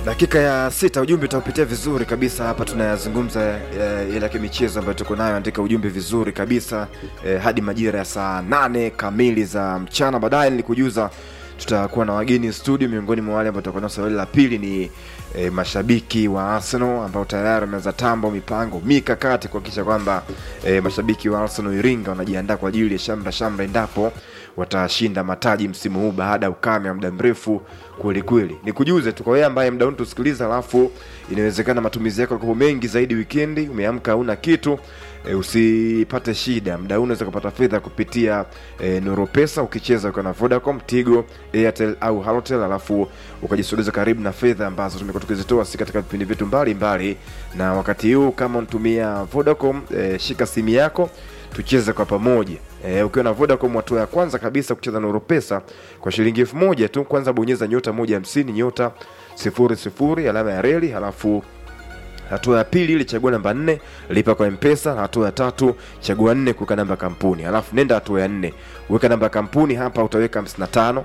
dakika ya sita ujumbe utaupitia vizuri kabisa hapa tunayazungumza eh, ile ya kimichezo ambayo tuko nayo andika ujumbe vizuri kabisa eh, hadi majira ya saa nane kamili za mchana baadaye nilikujuza tutakuwa na wageni studio miongoni mwa wale ambao tutakuwa nao swali la pili ni e, mashabiki wa arsenal ambao tayari wameanza tambo mipango mikakati kuhakikisha kwamba e, mashabiki wa arsenal iringa wanajiandaa kwa ajili ya shamra shamra endapo watashinda mataji msimu huu baada ya ukame wa muda mrefu kwelikweli nikujuze tu kwa wewe ambaye mda tusikiliza alafu inawezekana matumizi yako yako mengi zaidi wikendi umeamka hauna kitu e, usipate shida mda huu unaweza kupata fedha kupitia e, noropesa ukicheza ukiwa na vodacom tigo airtel au halotel alafu ukajisogeza karibu na fedha ambazo tumekuwa tukizitoa si katika vipindi vyetu mbalimbali na wakati huu kama unatumia vodacom e, shika simu yako tucheze kwa pamoja e, ukiwa na vodacom hatua ya kwanza kabisa kucheza na pesa kwa shilingi elfu moja tu kwanza bonyeza nyota moja hamsini nyota sifuri sifuri alama ya reli halafu hatua ya pili ili chagua namba nne lipa kwa mpesa hatua ya tatu chagua nne kuweka namba ya kampuni alafu nenda hatua ya nne weka namba ya kampuni hapa utaweka 55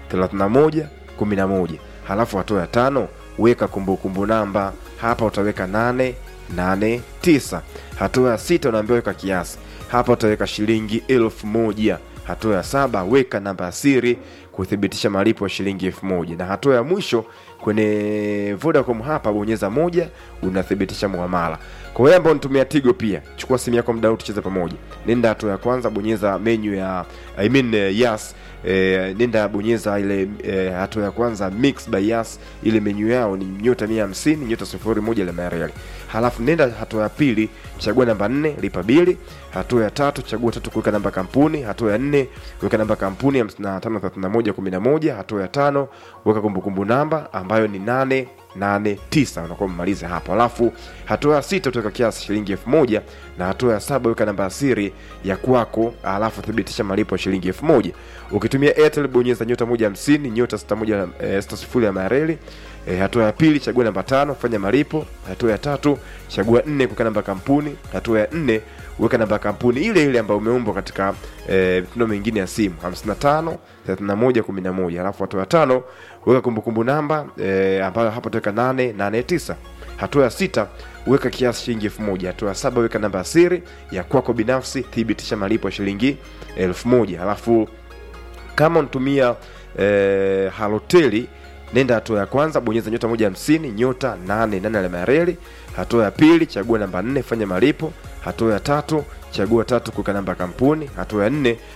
31 11 halafu hatua ya tano weka kumbukumbu kumbu namba hapa utaweka 8 8 9 hatua ya sita unaambiwa weka kiasi hapa utaweka shilingi elfu moja hatua ya saba weka namba ya siri kuthibitisha malipo ya shilingi elfu moja na hatua ya mwisho kwenye vodacom hapa bonyeza moja unathibitisha muamala kwa wewe ambao unatumia tigo pia chukua simu yako mdau tucheze pamoja nenda hatua ya kwanza bonyeza menu ya I mean, uh, yes e, nenda bonyeza ile e, hatua ya kwanza mix by yas ile menyu yao ni nyota mia hamsini nyota sifuri moja ile mariali halafu nenda hatua ya pili chagua namba nne lipa bili hatua ya tatu chagua tatu kuweka namba kampuni hatua ya nne weka namba kampuni hamsini na tano thelathini na moja kumi na moja hatua ya tano weka kumbukumbu namba ambayo ni nane nane tisa unakuwa umemaliza hapo alafu hatua ya sita utaweka kiasi shilingi elfu moja na hatua ya saba weka namba ya siri ya kwako alafu thibitisha malipo ya shilingi elfu moja ukitumia airtel bonyeza nyota moja hamsini nyota sita moja e, sita sifuri ya mareli e, hatua ya pili chagua namba tano fanya malipo hatua ya tatu chagua nne kuweka namba kampuni hatua ya nne weka namba ya kampuni ile ile ambayo umeumbwa katika mitindo e, mingine ya simu 55 31 11 alafu hatua ya tano weka kumbukumbu namba e, ambayo hapo utaweka 889 hatua ya sita weka kiasi shilingi elfu moja hatua ya saba weka namba ya siri ya kwako binafsi thibitisha malipo ya shilingi elfu moja alafu kama unatumia e, haloteli nenda hatua ya kwanza bonyeza nyota moja hamsini nyota nane nane alama ya reli hatua ya pili chagua namba nne fanya malipo hatua ya tatu chagua tatu kuweka namba ya kampuni hatua ya nne